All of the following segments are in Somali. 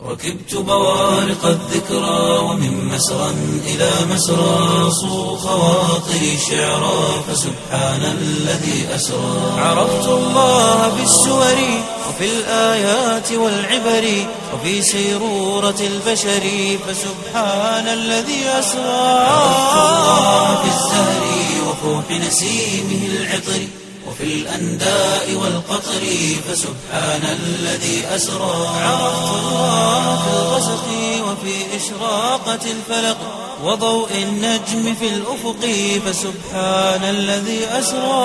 ركبت بوارق الذكرى ومن مسرى إلى مسرى صو خواطري شعرا فسبحان الذي أسرى عرفت الله بالسور وفي الآيات والعبر وفي سيرورة البشر فسبحان الذي أسرى عرفت الله بالزهر وفوح نسيمه العطر وفي الأنداء والقطر فسبحان الذي أسرى عرفت الله في الغسق وفي إشراقة الفلق وضوء النجم في الأفق فسبحان الذي أسرى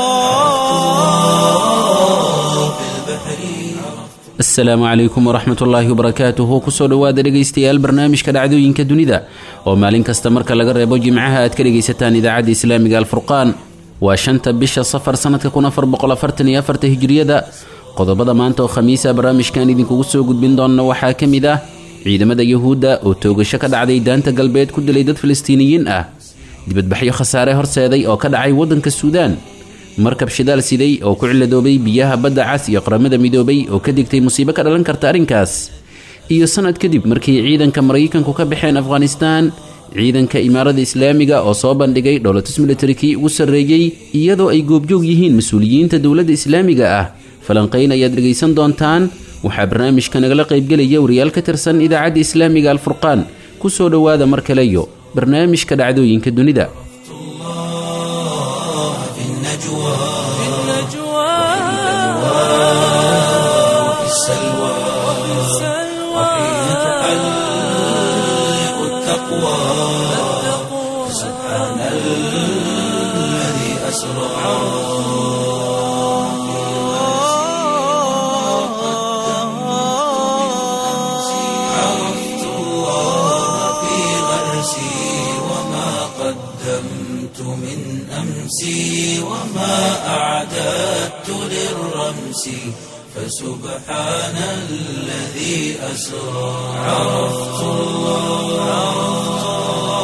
في البحر asalaamu calaykum waraxmat ullaahi wabarakaatuhu kusoo dhowaada dhegaystayaal barnaamijka dhacdooyinka dunida oo maalin kasta marka laga reebo jimcaha aad ka dhegaysataan idaacadda islaamiga alfurqaan waa shanta bisha safar sanadka hijiriyada qodobada maanta oo khamiisa barnaamijkan idinkugu soo gudbin doonna waxaa ka mid ah ciidamada yuhuudda oo toogasho ka dhacday daanta galbeed ku dilay dad falastiiniyiin ah dibadbaxyo khasaare horseeday oo ka dhacay waddanka suudaan markab shidaal siday oo ku ciladoobay biyaha badda cas iyo qaramada midoobay oo ka digtay musiibo ka dhalan karta arrinkaas iyo sanad kadib markii ciidanka maraykanku ka baxeen afghanistaan ciidanka imaarada islaamiga oo soo bandhigay dhowlatus militarikii ugu sarreeyey iyadoo ay goobjoog yihiin mas-uuliyiinta dowladda islaamiga ah falanqayn ayaad dhegaysan doontaan waxaa barnaamijka nagala qaybgelaya wariyaal ka tirsan idaacadda islaamiga alfurqaan ku soo dhowaada mar kaleyo barnaamijka dhacdooyinka dunida في النجوى وفي السلوى وحين تحلق التقوى سبحان الذي أسرى عرفت الله في غرسي وما قدمت من أمسي وما أعددت للرمس فسبحان الذي أسرى عرفت الله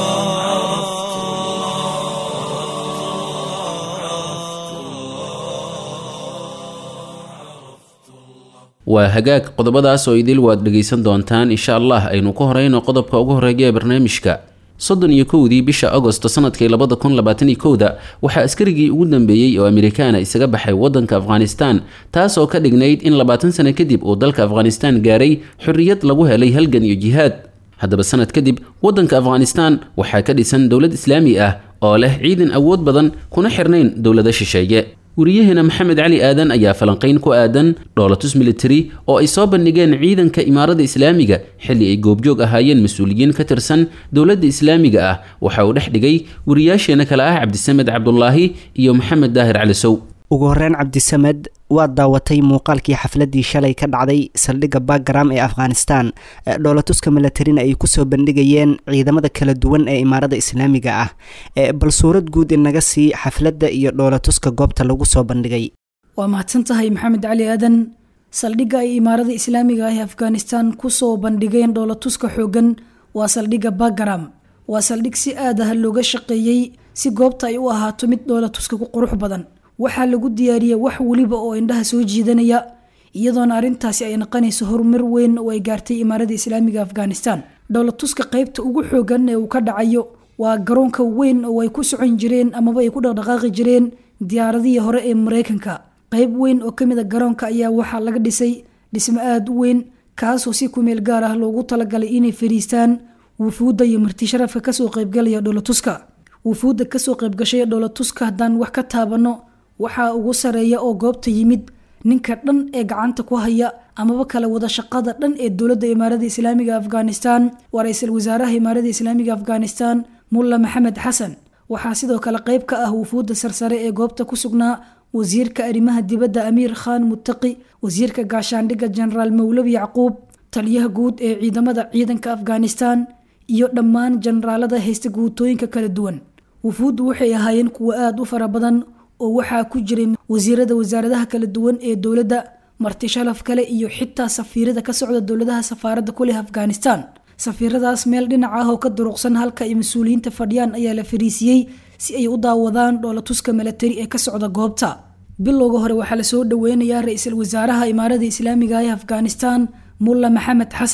waa hagaag qodobadaas oo idil waad dhegaysan doontaan insha allah aynu ku horeyno qodobka ugu horeeya ee barnaamijka soddon iyo kowdii bisha agosto sanadkii labada kun labaatan iyo kowda waxaa askarigii ugu dambeeyey oo amerikaana isaga baxay waddanka afghanistan taas oo ka dhignayd in labaatan sano kadib uu dalka afghanistan gaaray xorriyad lagu helay halgan iyo jihaad haddaba sanad kadib waddanka afghanistan waxaa ka dhisan dowlad islaami ah oo leh ciidan awood badan kuna xirnayn dowlado shisheeye wariyaheena maxamed cali aadan ayaa falanqayn ku aadan dhoolatus military oo ay soo bandhigeen ciidanka imaarada islaamiga xilli ay goobjoog ahaayeen mas-uuliyiin ka tirsan dowladda islaamiga ah waxa uu dhex dhigay wariyaasheena kale ah cabdisamed cabdulaahi iyo maxamed daahir cali sow ugu horreyn cabdisamed waad daawatay muuqaalkii xafladii shalay ka dhacday saldhigga backgram ee afghanistan dhoolatuska milatarina ay kusoo bandhigayeen ciidamada kala duwan ee imaarada islaamiga ah bal suurad guud inaga sii xafladda iyo dhoolatuska goobta lagu soo bandhigay waa mahadsan tahay maxamed cali aadan saldhigga ay imaarada islaamiga ah ee afghanistan kusoo bandhigeen dhoolatuska xoogan waa saldhigga backgram waa saldhig si aad ah looga shaqeeyey si goobta ay u ahaato mid dhoolatuska ku qurux badan waxaa lagu diyaariyey wax weliba oo indhaha soo jiidanaya iyadoona arrintaasi ay naqanayso horumar weyn oo ay gaartay imaarada islaamiga afghanistan dhoolatuska qaybta ugu xoogan ee uu ka dhacayo waa garoonka weyn oo ay ku socon jireen amaba ay ku dhaqdhaqaaqi jireen diyaaradihii hore ee mareykanka qayb weyn oo kamid a garoonka ayaa waxaa laga dhisay dhismo aada u weyn kaasoo si kumeel gaar ah loogu talagalay inay fariistaan wufuudda iyo marti sharafka kasoo qaybgalaya dhoolatuska wufuudda kasoo qaybgashay dhoolatuska haddaan wax ka taabano waxaa ugu sareeya oo goobta yimid ninka dhan ee gacanta ku haya amaba kala wada shaqada dhan ee dowladda imaarada islaamiga afghanistan waa ra-iisul wasaaraha imaarada islaamiga afghanistan mulla maxamed xasan waxaa sidoo kale qayb ka ah wufuudda sarsare ee goobta ku sugnaa wasiirka arrimaha dibadda amiir khan muttaqi wasiirka gaashaandhigga jenaraal mawlabi yacquub taliyaha guud ee ciidamada ciidanka afghanistan iyo dhammaan jenaraalada haysta guutooyinka kala duwan wufuuddu waxay ahaayeen kuwa aada u fara badan oo waxaa ku jiray wasiirada wasaaradaha kala duwan ee dowladda marti shalaf kale iyo xitaa safiirada ka socda dowladaha safaaradda ku leh afghanistan safiiradaas meel dhinac ah oo ka duruqsan halka ay mas-uuliyiinta fadhiyaan ayaa la fariisiyey si ay u daawadaan dhoolatuska milatari ee ka socda goobta bilowga hore waxaa lasoo dhaweynayaa ra-iisul wasaaraha imaarada islaamiga ee afghanistan mulla maxamed xasan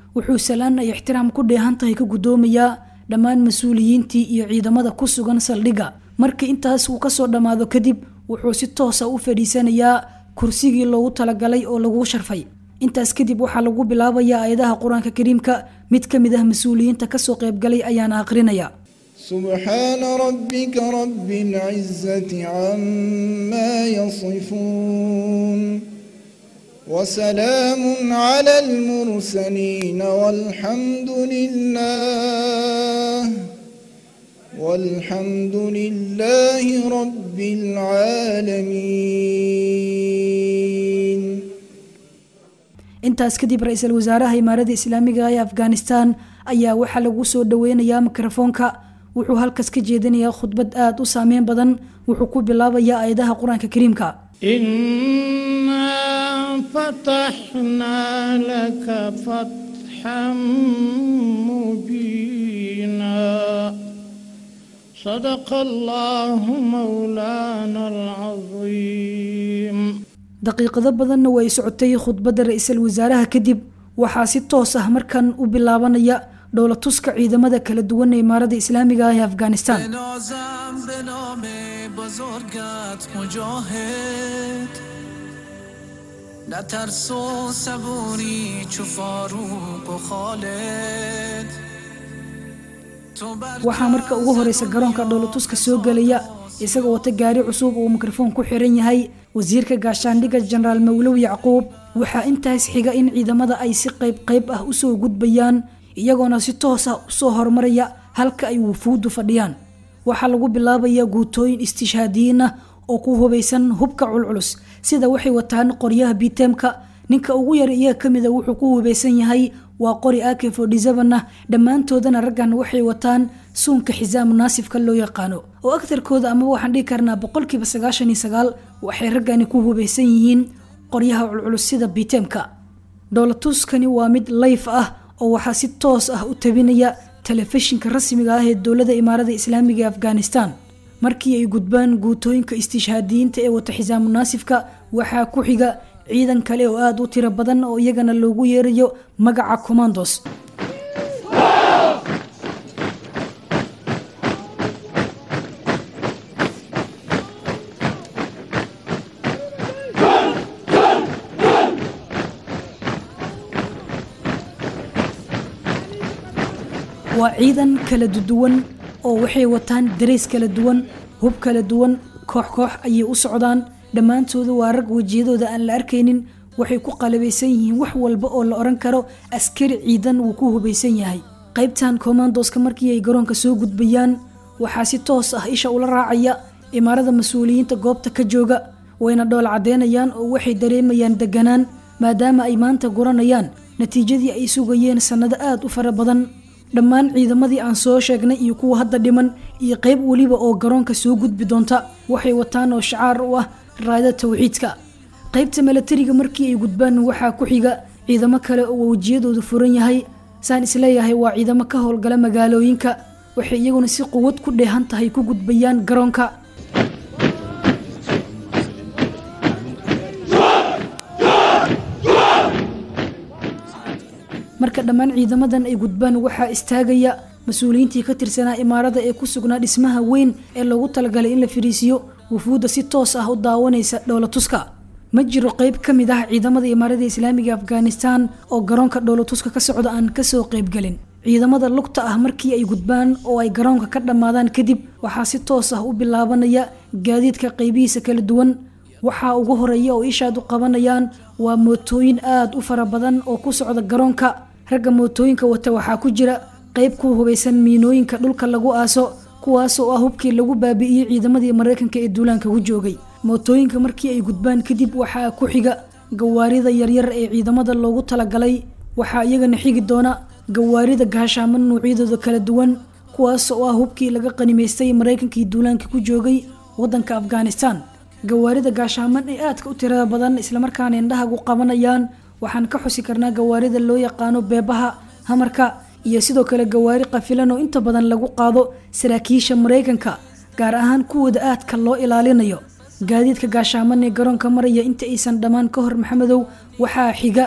wuxuu salaan ay ixtiraam ku dheehan tahay ka guddoomayaa dhammaan mas-uuliyiintii iyo ciidamada ku sugan saldhigga markii intaas uu kasoo dhammaado kadib wuxuu si toosa u fadhiisanayaa kursigii loogu talagalay oo lagu sharfay intaas kadib waxaa lagu bilaabayaa aayadaha qur-aanka kariimka mid ka mid ah mas-uuliyiinta kasoo qaybgalay ayaana aqrinaya سبحان ربك رب العزة عما يصفون وسلام على المرسلين والحمد لله والحمد لله رب العالمين intaas kadib ra-iisul wasaaraha imaarada islaamiga ee afghanistan ayaa waxaa lagu soo dhaweynayaa mikrofoonka wuxuu halkaas ka jeedinayaa khudbad aada u saameyn badan wuxuu ku bilaabayaa aayadaha qur-aanka kariimka إنا فتحنا لك فتحا مبينا صدق الله مولانا العظيم daqiiqado badanna way socotay khudbadda ra-iisul wasaaraha kadib waxaa si toos ah markan u bilaabanaya dhowlatuska ciidamada kala duwan ee imaarada islaamiga ah ee afghanistan بنازم به نام بزرگت مجاهد نه ترس و صبوری چو فاروق و خالد تو بر waxaa marka ugu horeysa garoonka dhowlatuska soo gelaya isagoo wata gaari cusub uu mikrofoon ku xiran yahay wasiirka gaashaandhigga jenaraal mawlow yacquub waxaa intaas xiga in ciidamada ay si qayb qayb ah usoo gudbayaan iyagoona si toos ah usoo horumaraya halka ay wufuuddu fadhiyaan waxaa lagu bilaabayaa guutooyin istishhaadiyiin ah oo ku hubaysan hubka culculus sida waxay wataan qoryaha biteemka ninka ugu yar iyaga kamida wuxuu ku hubaysan yahay waa qori ak fodhisaban ah dhammaantoodana raggan waxay wataan suunka xisaamu naasifka loo yaqaano oo agtarkooda amaba waxaan dhihi karnaa boqolkiiba sagaashan iyo sagaal waxay raggani ku hubaysan yihiin qoryaha culculus sida biteemka dhowlatuskani waa mid layf ah oo waxaa si toos ah u tabinaya telefishinka rasmiga ah ee dowladda imaarada islaamiga ee afghanistan markii ay gudbaan guutooyinka istishhaadiyiinta ee wata xisaamu naasifka waxaa ku xiga ciidan kale oo aada u tiro badan oo iyagana loogu yeerayo magaca commandos waa ciidan kala duwan oo waxay wataan dareys kala duwan hub kala duwan koox koox ayay u socdaan dhammaantooda waa rag wejiyadooda aan la arkaynin waxay ku qalabaysan yihiin wax walba oo la odhan karo askari ciidan wuu ku hubaysan yahay qaybtan commandoska markii ay garoonka soo gudbayaan waxaa si toos ah isha ula raacaya imaarada mas-uuliyiinta goobta ka jooga wayna dhool caddeynayaan oo waxay dareemayaan deganaan maadaama ay maanta guranayaan natiijadii ay sugayeen sannado aada u fara badan dhammaan ciidamadii aan soo sheegnay iyo kuwa hadda dhiman iyo qayb weliba oo garoonka soo gudbi doonta waxay wataan oo shacaar u ah raada tawxiidka qaybta milatariga markii ay gudbaan waxaa ku xiga ciidamo kale oo wejiyadoodu furan yahay saan isleeyahay waa ciidamo ka howlgala magaalooyinka waxay iyaguna si quwad ku dheehan tahay ku gudbayaan garoonka marka dhammaan ciidamadan ay gudbaan waxaa istaagaya mas-uuliyiintii ka tirsanaa imaarada ee ku sugnaa dhismaha weyn ee loogu talagalay in la fariisiyo wufuudda si toos ah u daawanaysa dhowlatuska ma jiro qayb ka mid ah ciidamada imaarada islaamiga afghanistan oo garoonka dhowlatuska ka socda aan kasoo qaybgelin ciidamada lugta ah markii ay gudbaan oo ay garoonka ka dhammaadaan kadib waxaa si toos ah u bilaabanaya gaadiidka qaybihiisa kala duwan waxaa ugu horeeya oo ishaad u qabanayaan waa mootooyin aada u fara badan oo ku socda garoonka ragga mootooyinka wata waxaa ku jira qayb ku hubaysan miinooyinka dhulka lagu aaso kuwaas oo ah hubkii lagu baabi'iyey ciidamadii maraykanka ee duulaanka ku joogay mootooyinka markii ay gudbaan kadib waxaa ku xiga gawaarida yaryar ee ciidamada loogu talagalay waxaa iyagana xigi doona gawaarida gaashaaman nuucyadooda kala duwan kuwaas oo ah hubkii laga qanimaystay maraykankii duulaanka ku joogay wadanka afghanistan gawaarida gaashaaman ee aadka u tirada badan islamarkaana indhahagu qabanayaan waxaan ka xusi karnaa gawaarida loo yaqaano beebaha hamarka iyo sidoo kale gawaari qafilan oo inta badan lagu qaado saraakiisha maraykanka gaar ahaan kuwooda aadka loo ilaalinayo gaadiidka gaashaaman ee garoonka maraya inta aysan dhammaan ka hor maxamedow waxaa xiga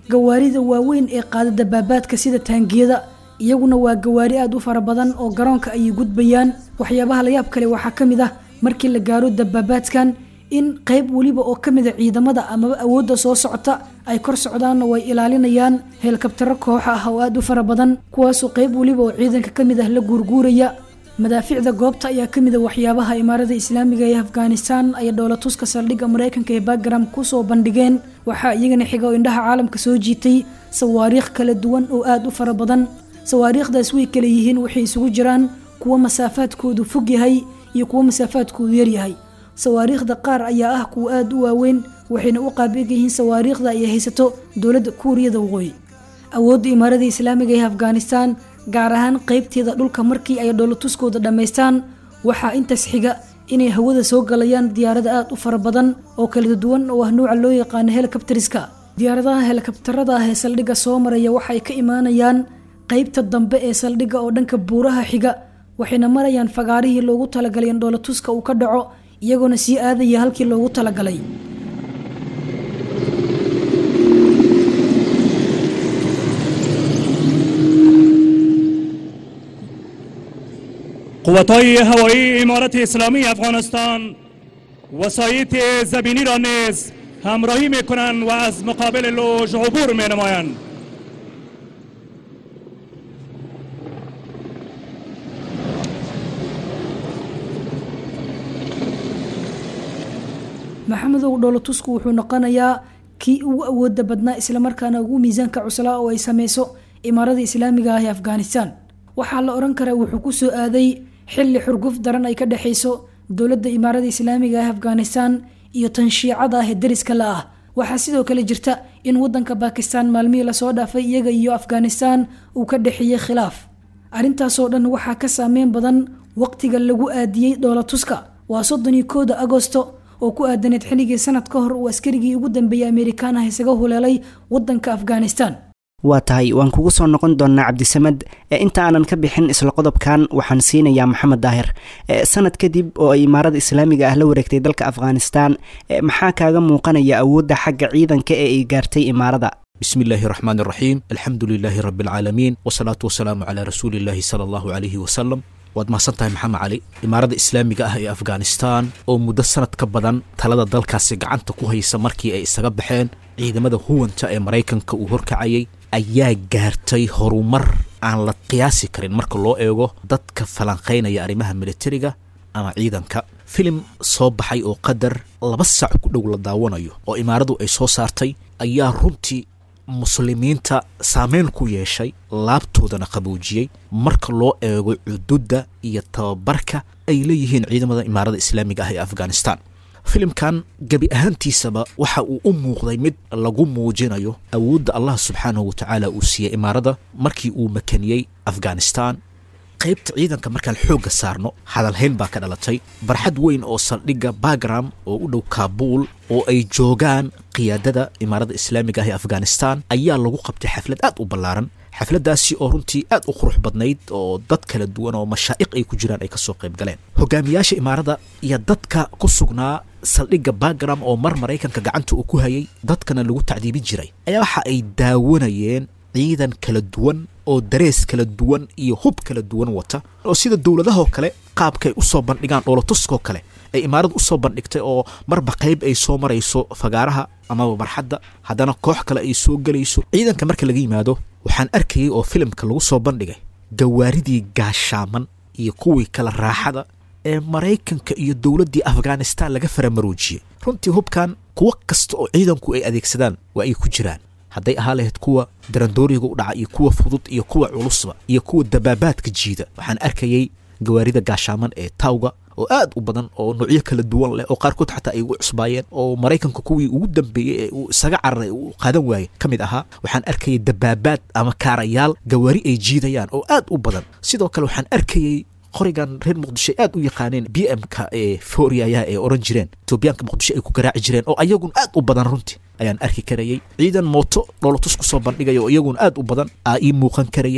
gawaarida waaweyn ee qaada dabaabaadka sida taangiyada iyaguna waa gawaari aada u fara badan oo garoonka ayay gudbayaan waxyaabaha layaab kale waxaa ka mid ah markii la gaaro dabaabaadkan in qayb weliba oo ka mida ciidamada amaba awoodda soo socota ay kor socdaanna way ilaalinayaan heelkabtaro kooxa ah oo aada u fara badan kuwaasoo qayb weliba oo ciidanka ka mid ah la guurguuraya madaaficda goobta ayaa ka mid a waxyaabaha imaarada islaamiga ee afghanistan ay dhoolatuska saldhigga maraykanka ee bagram kusoo bandhigeen waxaa iyagana xiga oo indhaha caalamka soo jiitay sawaariikh kala duwan oo aada u fara badan sawaariikhdaas way kala yihiin waxay isugu jiraan kuwo masaafaadkoodu fog yahay iyo kuwo masaafaadkoodu yaryahay sawaariikhda qaar ayaa ah kuwa aada u waaweyn waxayna u qaabig yihiin sawaariikhda ay haysato dowladda kuuriyada waqooyi awoodda imaarada islaamiga ee afghanistan gaar ahaan qeybteeda dhulka markii ay dhoolatuskooda dhammaystaan waxaa intaas xiga inay hawada soo galayaan diyaarada aada u fara badan oo kala duwan oo ah nuuca loo yaqaano helikabtariska diyaaradaha helikabtarada ah ee saldhigga soo maraya waxay ka imaanayaan qeybta dambe ee saldhigga oo dhanka buuraha xiga waxayna marayaan fagaarihii loogu talagalay in dhoolatuska uu ka dhaco iyagoona sii aadaya halkii loogu talagalay قوتهای هوایی امارت اسلامی افغانستان وسایط زمینی را نیز همراهی می کنند و از مقابل لوژ عبور می نمایند maxamedow dhoolotusku wuxuu noqonayaa kii ugu awooda badnaa islamarkaana ugu miisaanka cuslaa oo ay sameyso imaarada islaamiga ah ee afghanistan waxaa la odhan karaa wuxuu ku soo aaday xilli xurguf daran ay ka dhexayso dowladda imaarada islaamiga ah afghanistan iyo tan shiicada ah ee dariska la ah waxaa sidoo kale jirta in wadanka bakistan maalmihii lasoo dhaafay iyaga iyo afghanistan uu ka dhexeeyey khilaaf arrintaasoo dhan waxaa ka saameyn badan waqtiga lagu aadiyey dhoolatuska waa soddon iyo kooda agosto oo ku aadaneed xilligii sanad ka hor uu askarigii ugu dambeeyey amerikaan ah isaga huleelay wadanka afghanistan waa tahay waan kugu soo noqon doonaa cabdisamed inta aanan ka bixin isla qodobkan waxaan siinayaa maxamed daahir sanad kadib oo ay imaarada islaamiga ah la wareegtay dalka afghanistan maxaa kaaga muuqanaya awoodda xagga ciidanka ee ay gaartay imaarada بسم الله الرحمن الرحيم الحمد لله رب العالمين والصلاة والسلام على رسول الله صلى الله عليه وسلم waad mahadsantahay maxamed cali imaaradda islaamiga ah ee afghanistan oo muddo sanad ka badan talada dalkaasi gacanta ku haysa markii ay isaga baxeen ciidamada huwanta ee maraykanka uu horkacayay ayaa gaartay horumar aan la qiyaasi karin marka loo eego dadka falanqaynaya arrimaha militariga ama ciidanka filim soo baxay oo qadar laba sac ku dhow la daawanayo oo imaaradu ay soo saartay ayaa runtii muslimiinta saameyn ku yeeshay laabtoodana qaboojiyey marka loo eego cududda iyo tababarka ay leeyihiin ciidamada imaarada islaamiga ah ee afghanistan filimkan gebi ahaantiisaba waxa uu u muuqday mid lagu muujinayo awoodda allah subxaanahu wa tacaala uu siiyey imaarada markii uu makaniyey afghanistan qaybta ciidanka markaan xoogga saarno hadalhayn baa ka dhalatay barxad weyn oo saldhigga bagram oo u dhow kaabuul oo ay joogaan qiyaadada imaarada islaamiga ah ee afghanistan ayaa lagu qabtay xaflad aad u ballaaran xafladdaasi oo runtii aad u qurux badnayd oo dad kala duwan oo mashaa'iq ay ku jiraan ay kasoo qayb galeen hogaamiyaasha imaarada iyo dadka ku sugnaa saldhigga bagram oo mar maraykanka gacanta uu ku hayay dadkana lagu tacdiibin jiray ayaa waxa ay daawanayeen ciidan kala duwan oo darees kala duwan iyo hub kala duwan wata oo sida dowladahoo kale qaabkaay usoo bandhigaan dhoolatuskoo kale ay imaaradu usoo bandhigtay oo marba qayb ay soo marayso fagaaraha amaba marxadda haddana koox kale ay soo gelayso ciidanka marka laga yimaado waxaan arkayay oo filimka lagu soo bandhigay gawaaridii gaashaaman iyo kuwii kale raaxada ee maraykanka iyo dowladdii afghanistan laga faramaroojiyey runtii hubkan kuwo kasta oo ciidanku ay adeegsadaan waa ay ku jiraan hadday ahaa lahayd kuwa darandooriga u dhaca iyo kuwa fudud iyo kuwa culusba iyo kuwa dabaabaadka jiida waxaan arkayay gawaarida gaashaaman ee tawga oo aad u badan oo noocyo kala duwan leh oo qaarkood xataa ay ugu cusbaayeen oo maraykanka kuwii ugu dambeeyey ee uu isaga cararay uu qaadan waayey ka mid ahaa waxaan arkayay dabaabaad ama kaarayaal gawaari ay jiidayaan oo aad u badan sidoo kale waxaan arkayay qorigan reer muqdisho aad u yaqaaneen b m-ka ee fooriyayaha ee oran jireen etoobiyaanka muqdisho ay ku garaaci jireen oo ayagun aad u badan runtii ayaan arki karayey ciidan mooto dhoolotus ku soo bandhigaya oo iyaguna aad u badan aa ii muuqan karayey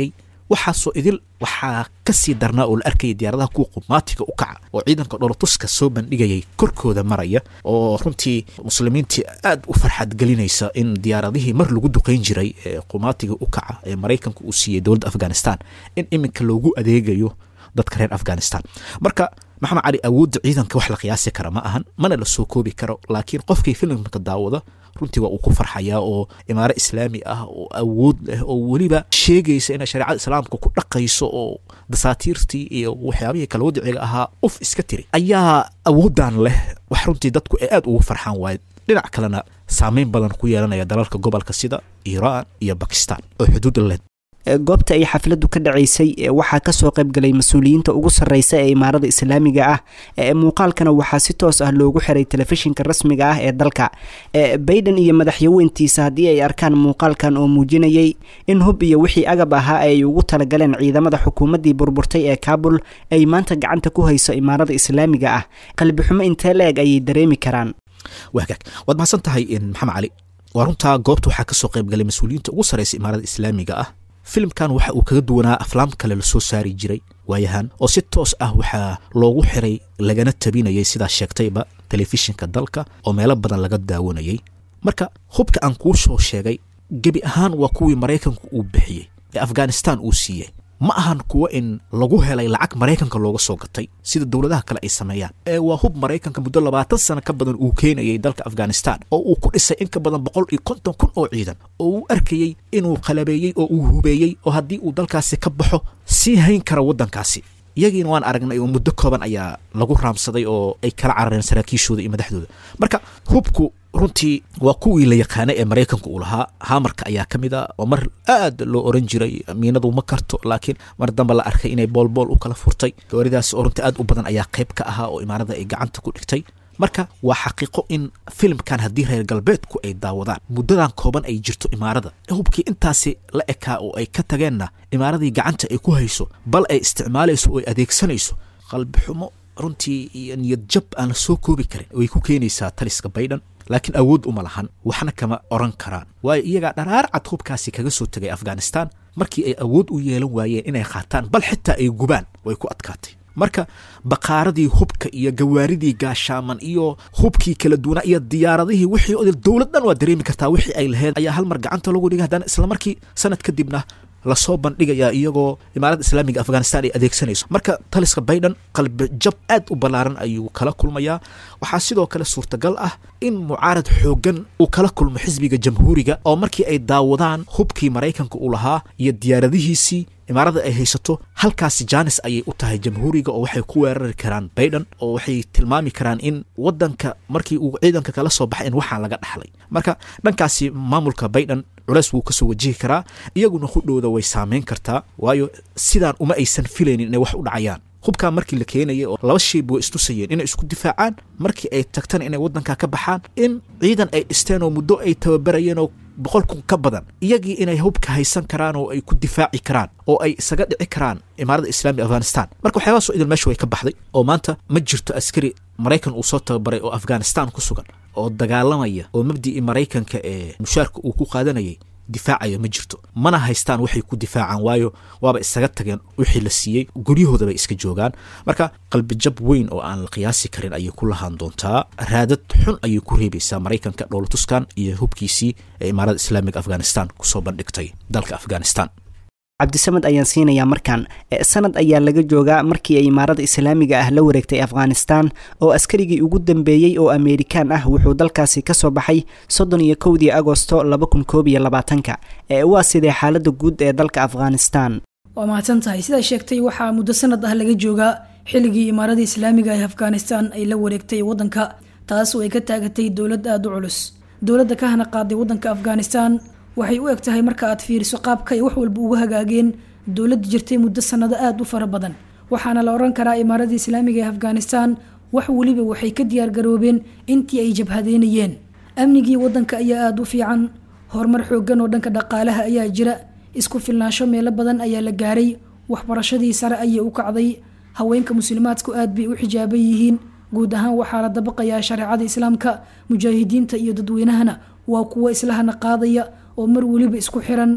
waxaasoo idil waxaa ka sii darnaa oo la arkayay diyaaradaha kuwa qumaatiga u kaca oo ciidanka dholatuska soo bandhigayay korkooda maraya oo runtii muslimiintii aad u farxad gelinaysa in diyaaradihii mar lagu duqayn jiray ee qumaatiga u kaca ee maraykanka uu siiyey dowladda afghanistan in iminka loogu adeegayo dadka reer afghanistan marka maxamed cali awoodda ciidanka wax la qiyaasi kara ma ahan mana la soo koobi karo laakiin qofkii filimka daawada runtii waa uu ku farxayaa oo imaaro islaami ah oo awood leh oo weliba sheegaysa inay shareecada islaamka ku dhaqayso oo dasaatiirtii iyo waxyaabihii kala wadiciga ahaa uf iska tiri ayaa awooddan leh wax runtii dadku ay aad ugu farxaan waaye dhinac kalena saameyn badan ku yeelanaya dalalka gobolka sida iiraan iyo bakistan oo xuduud leh goobta ay xafladdu ka dhacaysay waxaa kasoo qaybgalay mas-uuliyiinta ugu sarreysa ee imaarada islaamiga ah muuqaalkana waxaa si toos ah loogu xiray telefishinka rasmiga ah ee dalka bayden iyo madaxyaweyntiisa haddii ay arkaan muuqaalkan oo muujinayay in hub iyo wixii agab ahaa ay ugu talagaleen ciidamada xukuumaddii burburtay ee kaabul ay maanta gacanta ku hayso imaarada islaamiga ah qalbixumo intee la eg ayay dareemi karaan waagaag waad mahadsan tahay maxamed cali waa runtaa goobta waxaa kasoo qaybgalay mas-uuliyiinta ugu sarreysa imaarada islaamiga ah filimkan waxa uu kaga duwanaa aflaam kale lasoo saari jiray waayahan oo si toos ah waxaa loogu xiray lagana tabinayay sidaa sheegtayba telefishinka dalka oo meelo badan laga daawanayay marka hubka aan kuu soo sheegay gebi ahaan waa kuwii maraykanku uu bixiyey ee afghanistan uu siiyey ma ahan kuwo in lagu helay lacag maraykanka looga soo gatay sida dowladaha kale ay sameeyaan ee waa hub maraykanka muddo labaatan sano ka badan uu keenayay dalka afghanistan oo uu ku dhisay in ka badan boqol iyo konton kun oo ciidan oo uu arkayey inuu qalabeeyey oo uu hubeeyey oo haddii uu dalkaasi ka baxo sii hayn kara waddankaasi iyagiina waan aragnay oo muddo kooban ayaa lagu raamsaday oo ay kala carareen saraakiishooda iyo madaxdooda marka hubku runtii waa kuwii la yaqaanay ee maraykanka uu lahaa hamarka ayaa ka mid a oo mar aad loo oran jiray miinadu ma karto laakiin mar dambe la arkay inay boolbool u kala furtay gawaaridaas oo runtii aad u badan ayaa qayb ka ahaa oo imaarada ay gacanta ku dhigtay marka waa xaqiiqo in filimkan haddii reer galbeedku ay daawadaan muddadan kooban ay jirto imaarada hubkii intaasi la ekaa oo ay ka tageenna imaaradii gacanta ay ku hayso bal ay isticmaalayso oo ay adeegsanayso qalbixumo runtii iyo niyad jab aan la soo koobi karin way ku keenaysaa taliska baydhan laakiin awood uma lahan waxna kama oran karaan waayo iyagaa dharaar cad hubkaasi kaga soo tegay afghanistan markii ay awood u yeelan waayeen inay qaataan bal xitaa ay gubaan way ku adkaatay marka baqaaradii hubka iyo gawaaridii gaashaaman iyo hubkii kala duwanaa iyo diyaaradihii wixii odil dowlad dhan waa dareemi kartaa wixii ay lahayd ayaa hal mar gacanta lagu dhigay haddana isla markii sanad kadibna lasoo bandhigayaa iyagoo imaaradda islaamiga afghanistan ay adeegsanayso marka taliska baydhan qalbi jab aad u ballaaran ayuu kala kulmayaa waxaa sidoo kale suurtagal ah in mucaarad xooggan uu kala kulmo xisbiga jamhuuriga oo markii ay daawadaan hubkii maraykanka uu lahaa iyo diyaaradihiisii imaarada ay haysato halkaasi jaanis ayay u tahay jamhuuriga oo waxay ku weerari karaan baydhan oo waxay tilmaami karaan in waddanka markii uu ciidanka kala soo baxay in waxaan laga dhaxlay marka dhankaasi maamulka baydhan culeys wuu kasoo wajihi karaa iyaguna hudhowda way saameyn kartaa waayo sidaan uma aysan filaynin inay wax u dhacayaan hubkaa markii la keenayay oo laba shayba way istusayeen inay isku difaacaan markii ay tagtana inay waddanka ka baxaan in ciidan ay dhisteen oo muddo ay tababarayeen oo boqol kun ka badan iyagii inay hubka haysan karaan oo ay ku difaaci karaan oo ay isaga dhici karaan imaaradda islaamiga afghanistan marka waxyaabahaasoo idil meesha way ka baxday oo maanta ma jirto askari maraykan uu soo tababaray oo afghanistan ku sugan oo dagaalamaya oo mabdicii maraykanka ee mushaarka uu ku qaadanayay difaacaya ma jirto mana haystaan waxay ku difaacaan waayo waaba isaga tageen wixii la siiyey guryahooda bay iska joogaan marka qalbijab weyn oo aan la qiyaasi karin ayay ku lahaan doontaa raadad xun ayay ku reebaysaa maraykanka dhowlatuskan iyo hubkiisii ee imaarada islaamiga afghanistan kusoo bandhigtay dalka afghanistan cabdisamed ayaan siinayaa markan sanad ayaa laga joogaa markii ay imaarada islaamiga ah la wareegtay afghanistan oo askarigii ugu dambeeyey oo ameerikaan ah wuxuu dalkaasi kasoo baxay soddon iyo kowdii agosto laba kun koob iyo labaatanka waa sidee xaalada guud ee dalka afghanistan waa mahadsan tahay sidaa sheegtay waxaa muddo sanad ah laga joogaa xilligii imaarada islaamiga ee afghanistan ay la wareegtay waddanka taas oo ay ka taagatay dowlad aada u culus dowladda ka hana qaaday waddanka afghanistan waxay u eg tahay marka aad fiiriso qaabka ay wax walba uga hagaageen dowladda jirtay muddo sanado aada u fara badan waxaana la odhan karaa imaaradda islaamiga ee afghanistan wax weliba waxay ka diyaargaroobeen intii ay jabhadeynayeen amnigii waddanka ayaa aada u fiican horumar xooggan oo dhanka dhaqaalaha ayaa jira isku filnaansho meelo badan ayaa la gaaray waxbarashadii sare ayay u kacday haweenka muslimaadku aad bay u xijaaban yihiin guud ahaan waxaa la dabaqayaa shareecada islaamka mujaahidiinta iyo dadweynahana waa kuwo islahana qaadaya oo mar weliba isku xiran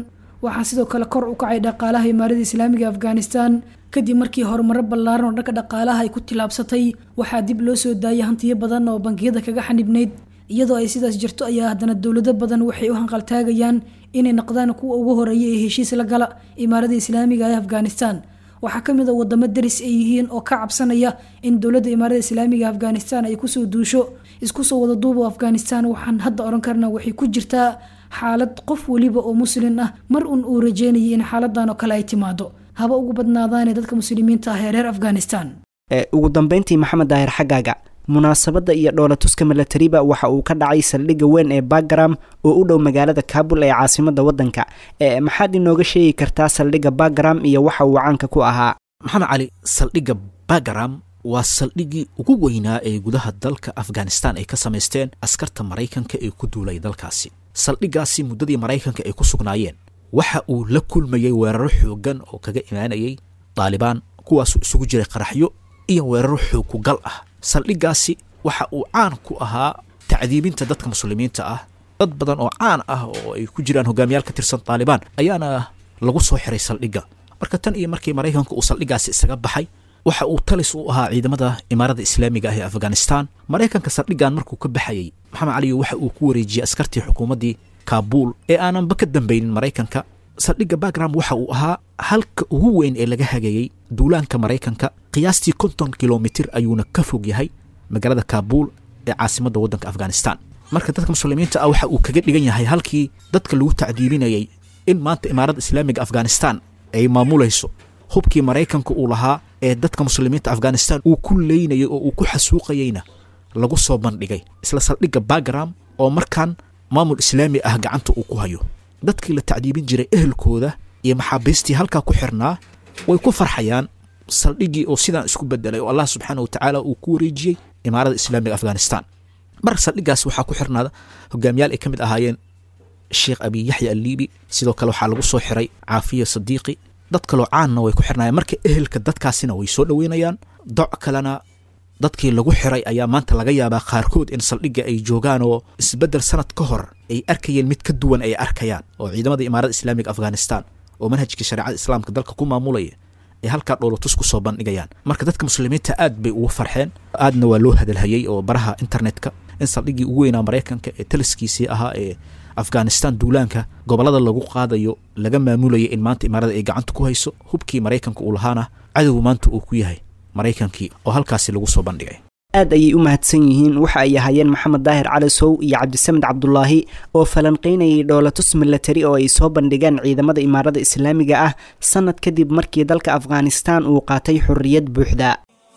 waxaa sidoo kale kor u kacay dhaqaalaha imaarada islaamiga afghanistan kadib markii horumaro ballaaran oo dhanka dhaqaalaha ay ku tilaabsatay waxaa dib loo soo daayay hantiyo badan oo bangiyada kaga xanibnayd iyadoo ay sidaas jirto ayaa haddana dowlado badan waxay u hanqaltaagayaan inay noqdaan kuwa ugu horeeya ee heshiis la gala imaarada islaamiga ee afghanistan waxaa ka mid a wadamo daris ay yihiin oo ka cabsanaya in dowladda imaarada islaamiga afghanistan ay kusoo duusho isku soo wada duubo afghanistan waxaan hadda oran karnaa waxay ku jirtaa xaalad qof weliba oo muslin ah mar un uu rajeynayay in xaaladan oo kale ay timaado haba ugu badnaadaane dadka muslimiinta ah ee reer afghanistan ugu dambeyntii maxamed daahir xaggaaga munaasabadda iyo dhoolatuska milatariba waxa uu ka dhacay saldhigga weyn ee bagram oo u dhow magaalada kaabul ee caasimada waddanka maxaad inooga sheegi kartaa saldhigga bagram iyo waxa uu caanka ku ahaa maxamed cali saldhigga bagram waa saldhiggii ugu weynaa ee gudaha dalka afghanistan ay ka samaysteen askarta maraykanka ee ku duulay dalkaasi saldhiggaasi muddadii maraykanka ay ku sugnaayeen waxa uu la kulmayey weeraro xooggan oo kaga imaanayay daalibaan kuwaasuu isugu jiray qaraxyo iyo weeraro xoog ku gal ah saldhiggaasi waxa uu caan ku ahaa tacdiibinta dadka muslimiinta ah dad badan oo caan ah oo ay ku jiraan hogaamiyaal ka tirsan taalibaan ayaana lagu soo xiray saldhigga marka tan iyo markii maraykanka uu saldhiggaasi isaga baxay waxa uu talis u ahaa ciidamada imaarada islaamiga ah ee afghanistan maraykanka saldhiggan markuu ka baxayey maxamed caliyo waxa uu ku wareejiyey askartii xukuumaddii kaabuul ee aananba ka dambaynin maraykanka saldhigga bagram waxa uu ahaa halka ugu weyn ee laga hagayey duulaanka maraykanka qiyaastii konton kilomitir ayuuna ka fog yahay magaalada kaabuul ee caasimadda waddanka afghanistan marka dadka muslimiinta ah waxa uu kaga dhigan yahay halkii dadka lagu tacdiibinayay in maanta imaaradda islaamiga afghanistan ay maamulayso hubkii maraykanka uu lahaa ee dadka muslimiinta afghanistan uu ku leynayay oo uu ku xasuuqayeyna lagu soo bandhigay isla saldhigga bagram oo markaan maamul islaami ah gacanta uu ku hayo dadkii la tacdiibin jiray ehelkooda iyo maxaabiistii halkaa ku xirnaa way ku farxayaan saldhiggii oo sidaan isku bedelay oo allah subxaana wa tacaala uu ku wareejiyey imaarada islaamiga afghanistan marka saldhiggaas waxaa ku xirnaada hogaamiyaal ay ka mid ahaayeen sheekh abi yaxya alliibi sidoo kale waxaa lagu soo xiray caafiya sadiiqi dad kaloo caanna way ku xirnaayeen marka ehelka dadkaasina way soo dhoweynayaan doc kalena dadkii lagu xiray ayaa maanta laga yaabaa qaarkood in saldhigga ay joogaan oo isbeddel sanad ka hor ay arkayeen mid ka duwan ay arkayaan oo ciidamada imaarada islaamiga afghanistan oo manhajkii shareecada islaamka dalka ku maamulaya ay halkaa dhoolotus ku soo bandhigayaan marka dadka muslimiinta aad bay ugu farxeen aadna waa loo hadalhayey oo baraha internetka in saldhiggii ugu weynaa maraykanka ee taliskiisii ahaa ee afghanistan duulaanka gobollada lagu qaadayo laga maamulayay in maanta imaarada ay gacanta ku hayso hubkii maraykanka uu lahaana cadow maanta uu ku yahay maraykankii oo halkaasi lagu soo bandhigay aad ayay u mahadsan yihiin waxa ay ahaayeen maxamed daahir cali sow iyo cabdisamed cabdulaahi oo falanqaynayay dhoolatus milatari oo ay soo bandhigeen ciidamada imaarada islaamiga ah sanad kadib markii dalka afghanistan uu qaatay xorriyad buuxda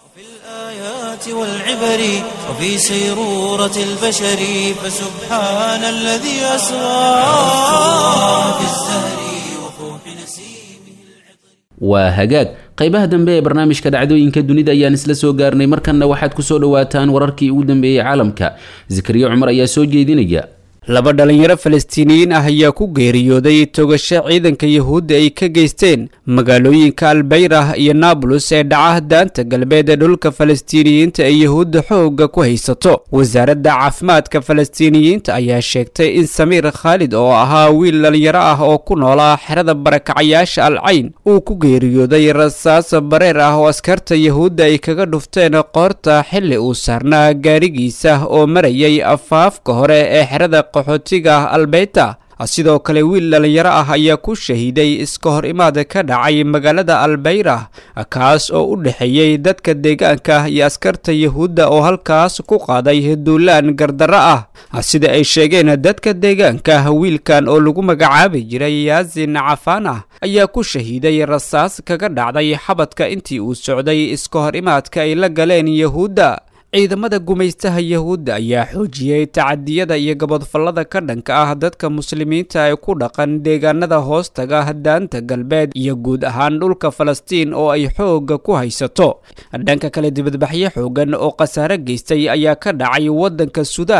والعبر وفي سيرورة البشر فسبحان الذي أسرى في الزهر وفوح نسيمه waa hagaag qaybaha dambe ee barnaamijka dhacdooyinka dunida ayaan isla soo gaarnay markanna waxaad ku soo dhowaataan wararkii ugu dambeeyey caalamka zakariya cumar ayaa soo jeedinaya laba dhalinyaro falastiiniyiin ah ayaa ku geeriyooday togasho ciidanka yahuudda ay ka geysteen magaalooyinka albayrah iyo naablus ee dhaca daanta galbeed ee dhulka falastiiniyiinta ee yahuudda xoogga ku haysato wasaaradda caafimaadka falastiiniyiinta ayaa sheegtay in samiir khaalid oo ahaa wiil dhalinyaro ah oo ku noolaa xerada barakacayaasha alcayn uu ku geeriyooday rasaas bareer ah oo askarta yahuudda ay kaga dhufteen qoorta xilli uu saarnaa gaarigiisa oo marayay afaafka hore ee xerada qaxootiga albeyta sidoo kale wiil dhalinyaro ah ayaa ku shahiiday iska hor imaad ka dhacay magaalada albayrah kaas oo u dhexeeyey dadka deegaanka iyo askarta yahuudda oo halkaas ku qaaday duulaan gardarro ah sida ay sheegeen dadka deegaanka wiilkan oo lagu magacaabi jiray yaasin cafaan ah ayaa ku shahiiday rasaas kaga dhacday xabadka intii uu socday iska hor imaadka ay la galeen yahuudda ciidamada gumaystaha yahuudda ayaa xoojiyey tacadiyada iyo gabadfallada ka dhanka ah dadka muslimiinta ee ku dhaqan deegaanada hoostaga daanta galbeed iyo guud ahaan dhulka falastiin oo ay xoogga ku haysato dhanka kale dibadbaxyo xoogan oo khasaare geystay ayaa ka dhacay waddanka suudaan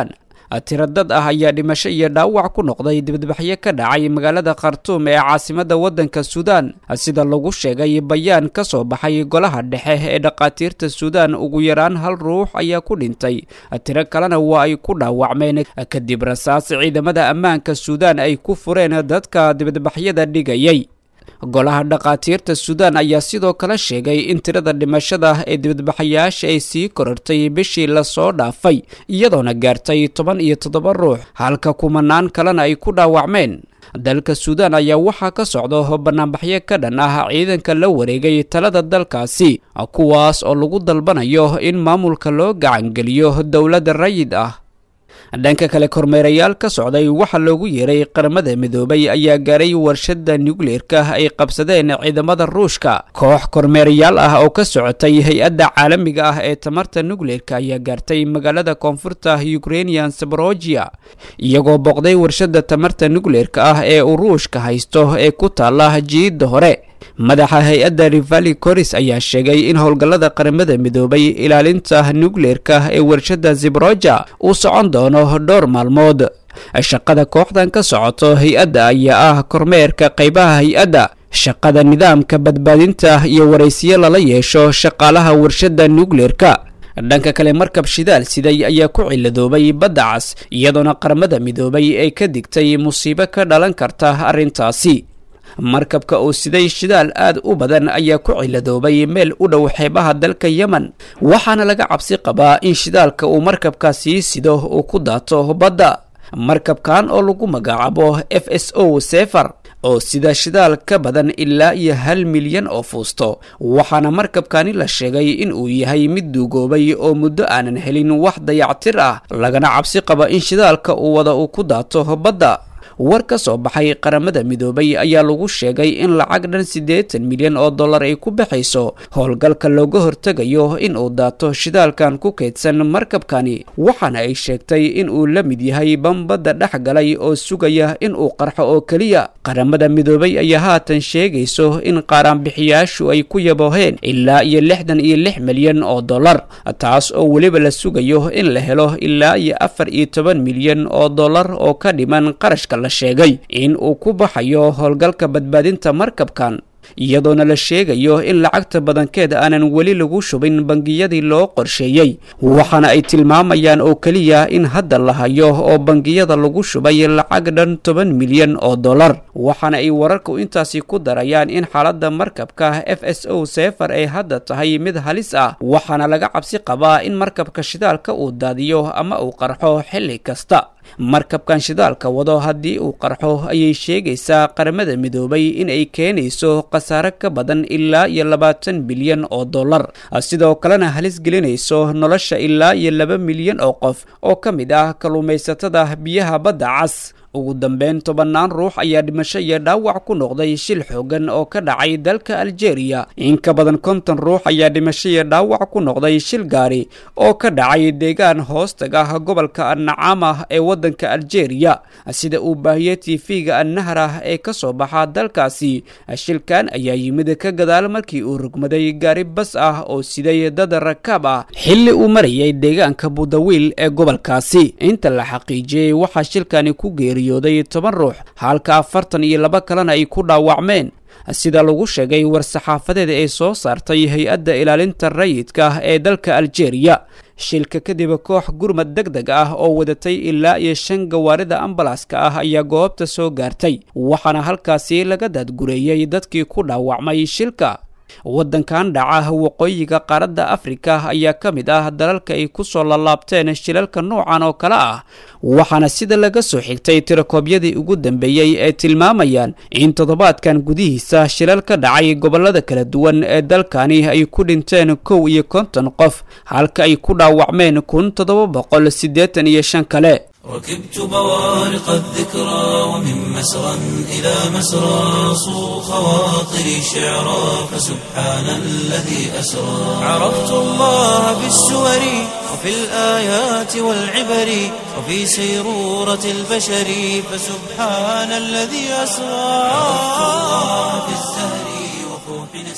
tiro dad ah ayaa dhimasho iyo dhaawac ku noqday dibadbaxyo ka dhacay magaalada khartuum ee caasimadda waddanka suudaan sida lagu sheegay bayaan ka soo baxay golaha dhexe ee dhakhaatiirta suudaan ugu yaraan hal ruux ayaa ku dhintay tiro kalena waa ay ku dhaawacmeen kadib rasaas ciidamada ammaanka suudaan ay ku fureen dadka dibadbaxyada dhigayay golaha dhakhaatiirta suudaan ayaa sidoo kale sheegay in tirada dhimashada ee dibadbaxayaasha ay sii korortay bishii lasoo dhaafay iyadoona gaartay toban iyo toddoba ruux halka kumanaan kalena ay ku dhaawacmeen dalka suudaan ayaa waxaa ka socdo banaanbaxyo ka dhan ah ciidanka la wareegay talada dalkaasi kuwaas oo lagu dalbanayo in maamulka loo gacangeliyo dowladda rayid ah dhanka kale kormeerayaal ka socday waxaa loogu yeeray qaramada midoobay ayaa gaaray warshada nukleerka ay qabsadeen ciidamada ruushka koox kormeerayaal ah oo ka socotay hay-adda caalamiga ah ee tamarta nukleerka ayaa gaartay magaalada koonfurta ukrainian saborogia iyagoo booqday warshada tamarta nukleerka ah ee uu ruushka haysto ee ku taala jiidda hore madaxa hay-adda rivali coris ayaa sheegay in howlgallada qaramada midoobay ilaalinta nukleerka ee warshada zibroja uu socon doono dhowr maalmood shaqada kooxdan ka socoto hay-adda ayaa ah kormeerka qaybaha hay-adda shaqada nidaamka badbaadinta iyo waraysiyo lala yeesho shaqaalaha warshada nukleerka dhanka kale markab shidaal siday ayaa ku ciladoobay badda cas iyadoona qaramada midoobay ay ka digtay musiibo ka dhalan karta arrintaasi markabka oo siday shidaal aad u badan ayaa ku ciladoobay meel u dhow xeebaha dalka yemen waxaana laga cabsi qabaa in shidaalka uu markabkaasii sido uu ku daato badda markabkan oo lagu magacaabo f s o sefer oo sida shidaal ka badan ilaa iyo hal milyan oo fuusto waxaana markabkani la sheegay in uu yahay mid duugoobay oo muddo aanan helin wax dayactir ah lagana cabsi qaba in shidaalka uu wada uu ku daato badda war ka soo baxay qaramada midoobay ayaa lagu sheegay in lacag dhan siddeetan milyan oo dollar ay ku baxayso howlgalka looga hortegayo in uu daato shidaalkan ku kaydsan markabkani waxaana ay sheegtay in uu la mid yahay bambadda dhex galay oo sugaya in uu qarxo oo keliya qaramada midoobay ayaa haatan sheegayso in qaaraanbixiyaashu ay ku yabooheen ilaa iyo lixdan iyo lix milyan oo dollar taas oo weliba la sugayo in la helo ilaa iyo afar iyo toban milyan oo dollar oo ka dhiman qarashka la sheegay in uu ku baxayo howlgalka badbaadinta markabkan iyadoona la sheegayo in lacagta badankeed aanan weli lagu shubin bangiyadii loo qorsheeyey waxaana ay tilmaamayaan oo keliya in hadda la hayo oo bangiyada lagu shubay lacag dhan toban milyan oo dollar waxaana ay wararku intaasi ku darayaan in xaaladda markabka f s o sefer ay hadda tahay mid halis ah waxaana laga cabsi qabaa in markabka shidaalka uu daadiyo ama uu qarxo xilli kasta markabkan shidaalka wado haddii uu qarxo ayay sheegaysaa qaramada midoobay in ay keenayso khasaare ka badan ilaa iyo labaatan bilyan oo dollar sidoo kalena halis gelinayso nolosha ilaa iyo laba milyan oo qof oo ka mid ah kalluumaysatada biyaha badda cas ugu dambeyn tobannaan ruux ayaa dhimasho iyo dhaawac ku noqday shil xoogan oo ka dhacay dalka aljeeriya in ka badan konton ruux ayaa dhimasho iyo dhaawac ku noqday shil gaari oo ka dhacay deegaan hoostaga gobolka annacaama ee waddanka aljeeriya sida uu baahiyey tv-ga annahra ee ka soo baxa dalkaasi shilkan ayaa yimid ka gadaal markii uu rugmaday gaari bas ah oo siday dad rakaab ah xilli uu marayay deegaanka budawiil ee gobolkaasi inta la xaqiijiyey waxaa shilkani ku geeri toban ruux halka afartan iyo laba kalena ay ku dhaawacmeen sida lagu sheegay war-saxaafadeed ay soo saartay hay-adda ilaalinta rayidka ee dalka aljeeriya shilka kadib koox gurmad deg deg ah oo wadatay ilaa iyo shan gawaarida ambalaska ah ayaa goobta soo gaartay waxaana halkaasi laga daadgureeyey dadkii ku dhaawacmay shilka waddankan dhaca waqooyiga qaaradda afrika ayaa ka mid ah dalalka ay ku soo laalaabteen shilalka noocan oo kale ah waxaana sida laga soo xigtay tirakoobyadii ugu dambeeyey ee tilmaamayaan in toddobaadkan gudihiisa shilal ka dhacay gobollada kala duwan ee dalkani ay ku dhinteen kow iyo konton qof halka ay ku dhaawacmeen kun toddoba boqol siddeetan iyo shan kale ركبت بوارق الذكرى ومن مسرى إلى مسرى صو خواطري شعرا فسبحان الذي أسرى عرفت الله بالسور وفي الآيات والعبر وفي سيرورة البشر فسبحان الذي أسرى عرفت الله في الزهر وفوح نسر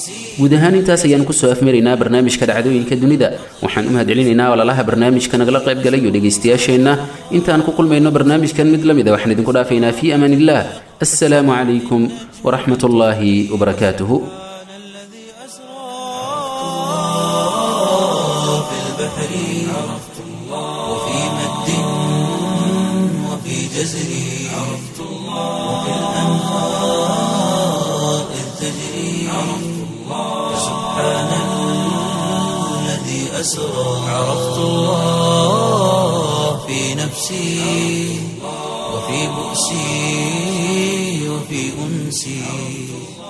guud ahaan intaas ayaan kusoo afmaraynaa barnaamijka dhacdooyinka dunida waxaan u mahadcelinaynaa walaalaha barnaamijka nagala qayb galay iyo dhegaystayaasheenna intaan ku kulmayno barnaamijkan mid la mid a waxaan idinku dhaafaynaa fii amaan illah assalaamu calaykum waraxmat ullaahi wabarakaatuhu في البحر عرفت الله وفي مد وفي جزر عرفت الله وفي الأنهار إذ تجري عرفت الله سبحان الذي أسرى عرفت الله في نفسي وفي بؤسي وفي أنسي